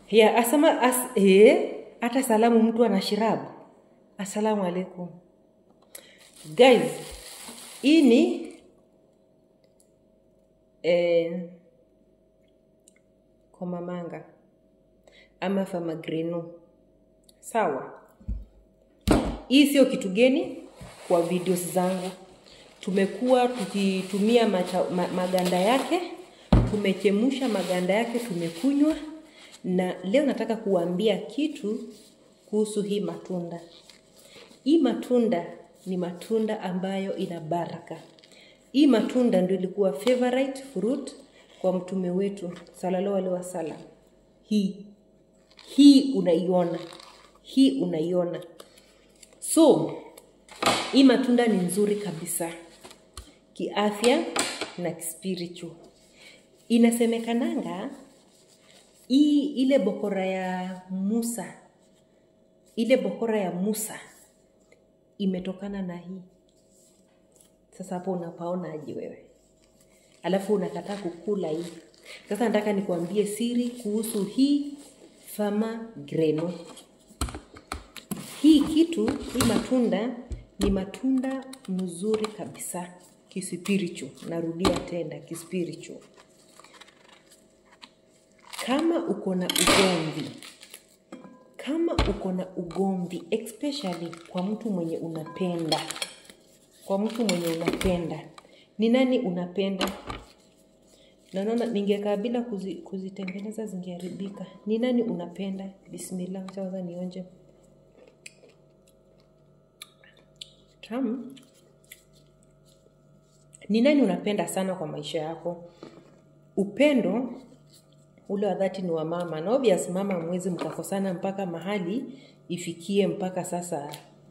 ya asama as, eh, hata salamu mtu ana shirabu assalamu alaikum guys hii ni eh, komamanga ama famagreno sawa hii sio kitu geni kwa videos zangu tumekuwa tukitumia macha, ma, maganda yake tumechemsha maganda yake tumekunywa na leo nataka kuambia kitu kuhusu hii matunda hii matunda ni matunda ambayo ina baraka hii matunda ndio ilikuwa favorite fruit kwa mtume wetu sallallahu alaihi wasallam hii hii unaiona hii unaiona so hii matunda ni nzuri kabisa kiafya na kispiritual inasemekananga hii ile bokora ya musa ile bokora ya musa imetokana na hii sasa hapo unapaona aje wewe alafu unakataa kukula hii sasa nataka nikuambie siri kuhusu hii fama greno hii kitu hii matunda ni matunda mzuri kabisa kispiritual narudia tena kispiritual kama uko na ugomvi kama uko na ugomvi especially kwa mtu mwenye unapenda kwa mtu mwenye unapenda ni nani unapenda naona ningekaa bila kuzi, kuzitengeneza zingeharibika ni nani unapenda bismillah kwanza nionje tamu ni nani unapenda sana kwa maisha yako upendo ule wa dhati ni wa mama na obvious mama mwezi mkakosana mpaka mahali ifikie mpaka sasa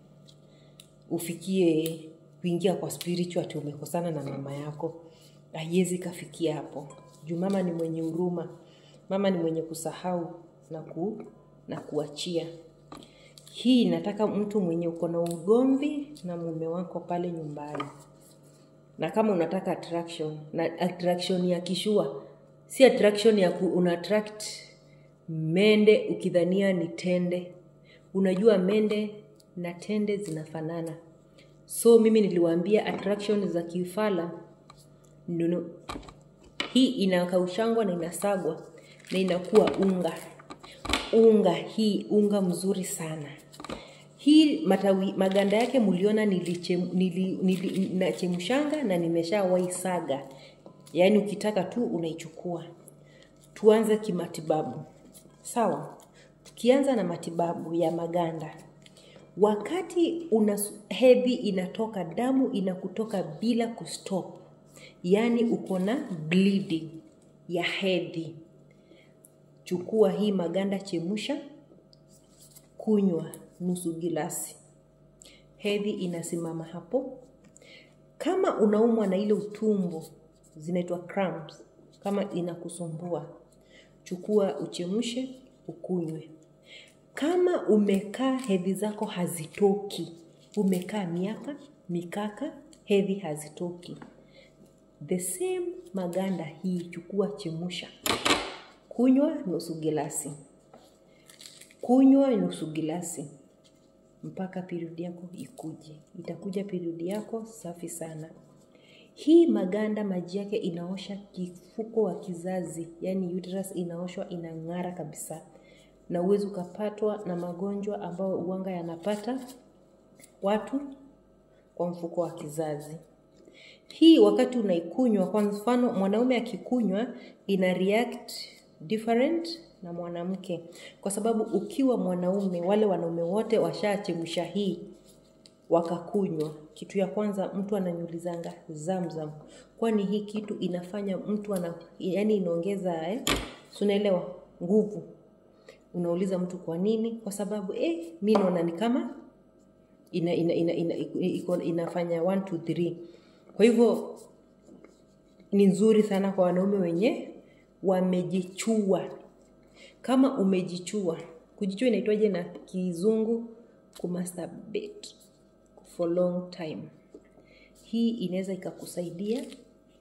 ufikie kuingia kwa spiritual ati umekosana na mama yako haiwezi kafikia hapo juu mama ni mwenye huruma mama ni mwenye kusahau na, ku, na kuachia hii nataka mtu mwenye uko na ugomvi na mume wako pale nyumbani na kama unataka attraction na attraction ya kishua si attraction ya ku, una attract mende ukidhania ni tende unajua mende na tende zinafanana so mimi niliwaambia attraction za kifala nunu. hii inakaushangwa na inasagwa na inakuwa unga unga hii unga mzuri sana hii matawi maganda yake muliona nilichem, nili, nili, nachemshanga na nimeshawai saga yaani ukitaka tu unaichukua tuanze kimatibabu sawa tukianza na matibabu ya maganda wakati una hedhi inatoka damu inakutoka bila kustop yaani uko na bleeding ya hedhi chukua hii maganda chemusha kunywa nusu gilasi hedhi inasimama hapo kama unaumwa na ile utumbo zinaitwa cramps kama inakusumbua chukua uchemshe ukunywe kama umekaa hedhi zako hazitoki umekaa miaka mikaka hedhi hazitoki the same maganda hii chukua chemusha kunywa nusu gilasi kunywa nusu gilasi mpaka periodi yako ikuje itakuja periodi yako safi sana hii maganda maji yake inaosha kifuko wa kizazi yani uterus inaoshwa inang'ara kabisa na uwezi ukapatwa na magonjwa ambayo uwanga yanapata watu kwa mfuko wa kizazi hii wakati unaikunywa kwa mfano mwanaume akikunywa ina react different na mwanamke kwa sababu ukiwa mwanaume wale wanaume wote washachemsha hii wakakunywa kitu ya kwanza mtu ananyulizanga zamzam kwani hii kitu inafanya mtu ana yani inaongeza eh, sunaelewa nguvu unauliza mtu kwa nini kwa sababu eh, mi naona ni kama ina, ina, ina, ina, ina, inafanya 1 2 3 kwa hivyo ni nzuri sana kwa wanaume wenye wamejichua kama umejichua kujichua inaitwaje na kizungu kumasturbate for long time hii inaweza ikakusaidia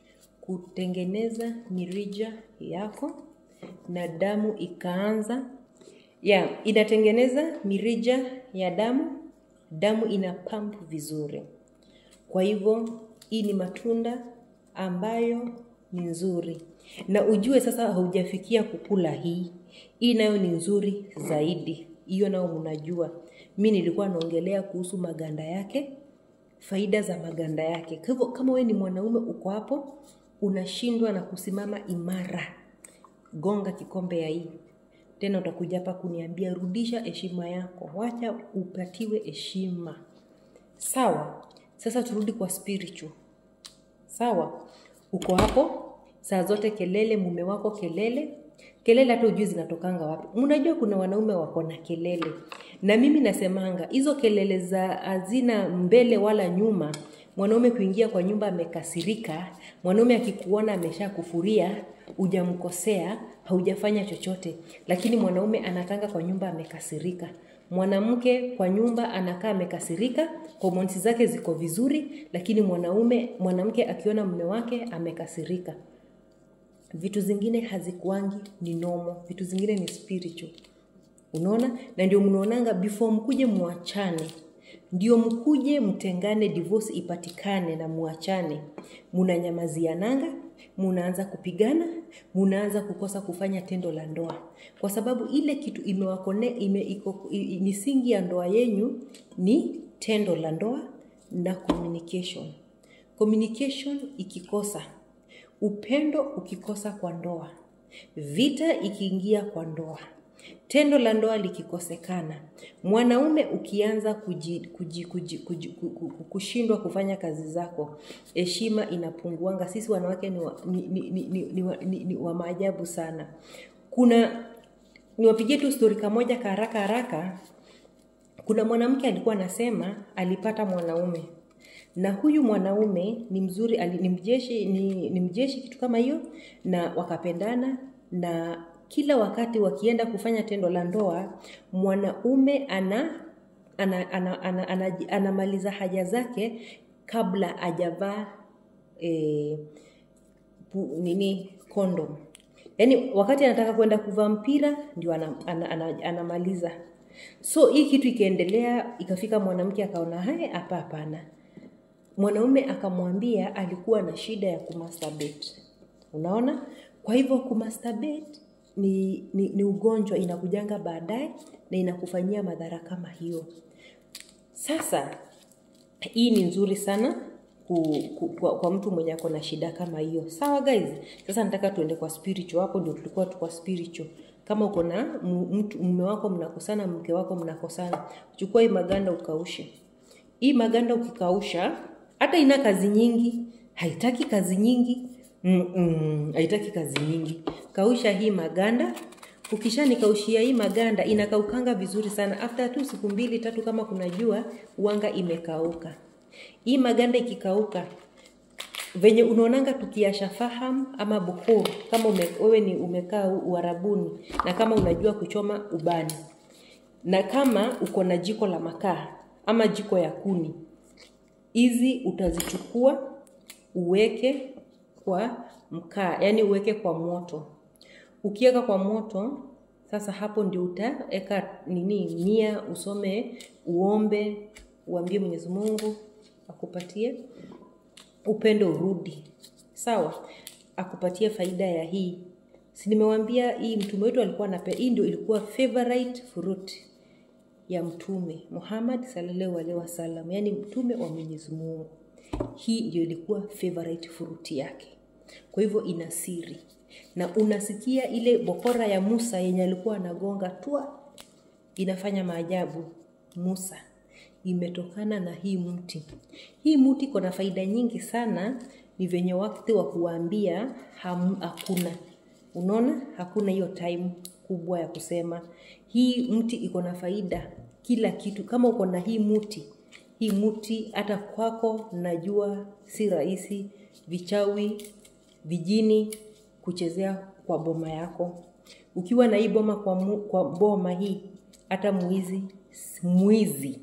kutengeneza mirija yako na damu ikaanza ya inatengeneza mirija ya damu damu ina pump vizuri kwa hivyo hii ni matunda ambayo ni nzuri na ujue sasa haujafikia kukula hii hii nayo ni nzuri zaidi hiyo nayo mnajua mi nilikuwa naongelea kuhusu maganda yake faida za maganda yake kwa hivyo kama wewe ni mwanaume uko hapo unashindwa na kusimama imara gonga kikombe ya hii tena utakuja hapa kuniambia rudisha heshima yako wacha upatiwe heshima sawa sasa turudi kwa spiritual sawa uko hapo saa zote kelele mume wako kelele kelele hata ujui zinatokanga wapi mnajua kuna wanaume wako na kelele na mimi nasemanga hizo kelele za hazina mbele wala nyuma mwanaume kuingia kwa nyumba amekasirika mwanaume akikuona amesha kufuria hujamkosea haujafanya chochote lakini mwanaume anatanga kwa nyumba amekasirika mwanamke kwa nyumba anakaa amekasirika homoni zake ziko vizuri lakini mwanaume mwanamke akiona mume wake amekasirika vitu zingine hazikuangi ni nomo vitu zingine ni spiritual unaona na ndio mnaonanga before mkuje muachane ndio mkuje mtengane divorce ipatikane na muachane munanyamaziananga munaanza kupigana munaanza kukosa kufanya tendo la ndoa kwa sababu ile kitu imewakone ime, iko, i, misingi ya ndoa yenyu ni tendo la ndoa na communication communication ikikosa upendo ukikosa kwa ndoa vita ikiingia kwa ndoa tendo la ndoa likikosekana mwanaume ukianza kuji, kuji, kuji, kuji, kushindwa kufanya kazi zako heshima inapunguanga sisi wanawake ni wa, ni, ni, ni, ni, ni, wa, ni, ni wa maajabu sana kuna niwapigie tu stori kamoja ka haraka haraka kuna mwanamke alikuwa anasema alipata mwanaume na huyu mwanaume ni mzuri ali, ni mjeshi ni, ni mjeshi kitu kama hiyo na wakapendana na kila wakati wakienda kufanya tendo la ndoa mwanaume ana anamaliza ana, ana, ana, ana, ana haja zake kabla ajavaa e, nini kondom yaani wakati anataka kwenda kuvaa mpira ndio anamaliza ana, ana, ana, anamaliza so hii kitu ikaendelea ikafika mwanamke akaona hae hapa hapana mwanaume akamwambia alikuwa na shida ya kumasturbate unaona kwa hivyo kumasturbate ni, ni, ni ugonjwa inakujanga baadaye na inakufanyia madhara kama hiyo sasa hii ni nzuri sana ku, ku, kwa, kwa mtu mwenye ako na shida kama hiyo sawa guys sasa nataka tuende kwa spiritual hapo ndio tulikuwa tukwa spiritual kama uko na mtu mume wako mnakosana mke wako mnakosana chukua hii maganda ukaushe hii maganda ukikausha hata ina kazi nyingi haitaki kazi nyingi Mm-mm, haitaki kazi nyingi kausha hii maganda ukishanikaushia hii maganda inakaukanga vizuri sana after tu siku mbili tatu kama kuna jua uanga imekauka hii maganda ikikauka venye unaonanga tukiasha faham ama bukur kama ume, wewe ni umekaa uharabuni na kama unajua kuchoma ubani na kama uko na jiko la makaa ama jiko ya kuni hizi utazichukua uweke kwa mkaa yani uweke kwa moto ukiweka kwa moto sasa hapo ndio utaweka nini nia usome uombe uambie mwenyezi mungu akupatie upendo urudi sawa akupatie faida ya hii si nimewambia hii mtume wetu alikuwa nape hii ndio ilikuwa favorite fruit ya mtume muhammad sallallahu alaihi wasallam yani mtume wa mwenyezi mungu hii ndio ilikuwa favorite fruit yake kwa hivyo ina siri na unasikia ile bokora ya musa yenye alikuwa anagonga twa inafanya maajabu musa imetokana na hii mti hii mti iko na faida nyingi sana ni venye wakati wa kuwaambia hakuna unaona hakuna hiyo time kubwa ya kusema hii mti iko na faida kila kitu kama uko na hii mti hii mti hata kwako najua si rahisi vichawi vijini kuchezea kwa boma yako ukiwa na hii boma kwa, mu, kwa boma hii hata mwizi mwizi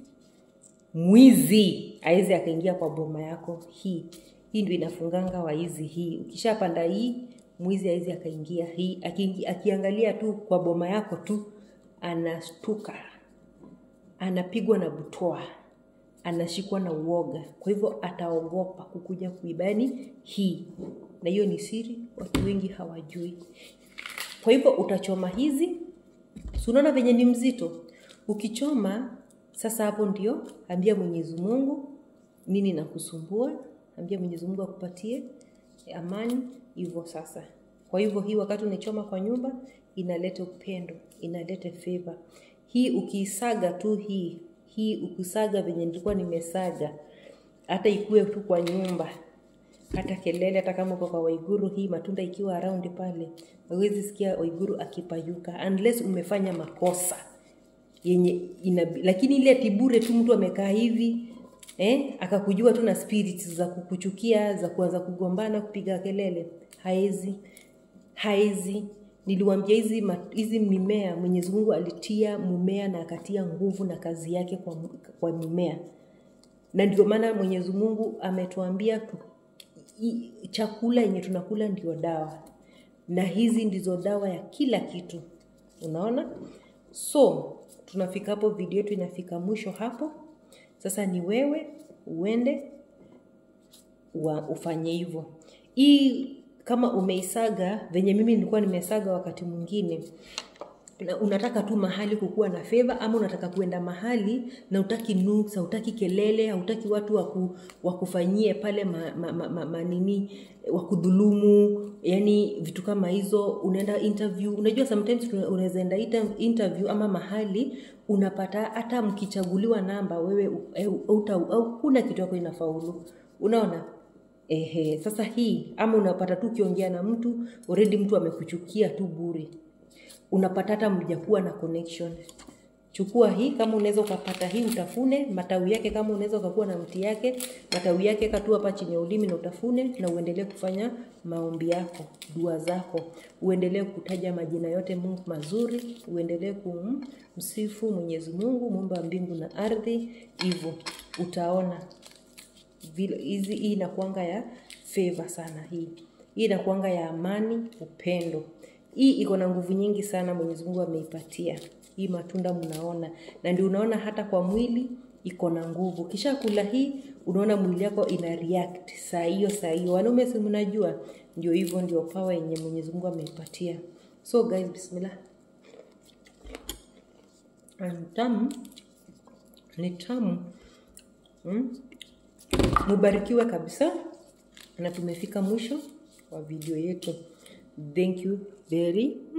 mwizi awezi akaingia kwa boma yako hii hii ndio inafunganga waizi hii ukishapanda hii mwizi awezi akaingia hii aki, akiangalia tu kwa boma yako tu anastuka anapigwa na butoa anashikwa na uoga kwa hivyo ataogopa kukuja kuiba yani hii na hiyo ni siri watu wengi hawajui kwa hivyo utachoma hizi si unaona venye ni mzito ukichoma sasa hapo ndio ambia mwenyezi mungu nini nakusumbua ambia mwenyezi mungu akupatie amani hivyo sasa kwa hivyo hii wakati unaichoma kwa nyumba inaleta upendo inaleta favor hii ukiisaga tu hii hii ukisaga venye nilikuwa nimesaga hata ikue tu kwa nyumba hata kelele hata kama uko kwa waiguru hii matunda ikiwa around pale huwezi sikia waiguru akipayuka unless umefanya makosa yenye ina, lakini ile tibure tu mtu amekaa hivi eh, akakujua tu na spirits za kukuchukia za kuanza kugombana kupiga kelele haezi haezi niliwambia hizi ma- hizi mimea mwenyezi mungu alitia mumea na akatia nguvu na kazi yake kwa, kwa mimea na ndio maana mwenyezi mungu ametuambia tu, i, chakula yenye tunakula ndio dawa na hizi ndizo dawa ya kila kitu unaona so tunafika hapo video yetu inafika mwisho hapo sasa ni wewe uende wa, ufanye hivyo hii kama umeisaga venye mimi nilikuwa nimesaga wakati mwingine na unataka tu mahali kukuwa na feva ama unataka kuenda mahali na utaki nuks hautaki kelele hautaki watu waku, wakufanyie pale ma, ma, ma, ma, manini wakudhulumu yani vitu kama hizo unaenda interview unajua sometimes tuna- unaweza enda ita- interview ama mahali unapata hata mkichaguliwa namba wewe u- au- uta- au kuna kitu yako inafaulu unaona Ehe, sasa hii ama unapata tu ukiongea na mtu already mtu amekuchukia tu bure unapata hata mjakuwa na connection chukua hii kama unaweza ukapata hii utafune matawi yake kama unaweza ukakuwa na mti yake matawi yake katu hapa chini ya ulimi na utafune na uendelee kufanya maombi yako dua zako uendelee kutaja majina yote mungu mazuri uendelee kumsifu mwenyezi mungu muumba wa mbingu na ardhi hivyo utaona vile hizi hii inakuanga ya favor sana hii hii inakuanga ya amani upendo hii iko na nguvu nyingi sana mwenyezi mungu ameipatia hii matunda mnaona na ndio unaona hata kwa mwili iko na nguvu kisha kula hii unaona mwili yako ina react saa hiyo saa hiyo wanaume si mnajua ndio hivyo ndio pawa yenye mwenyezi mungu ameipatia so guys bismillah ni tamu ni tamu mm? mubarikiwe kabisa na tumefika mwisho wa video yetu thank you very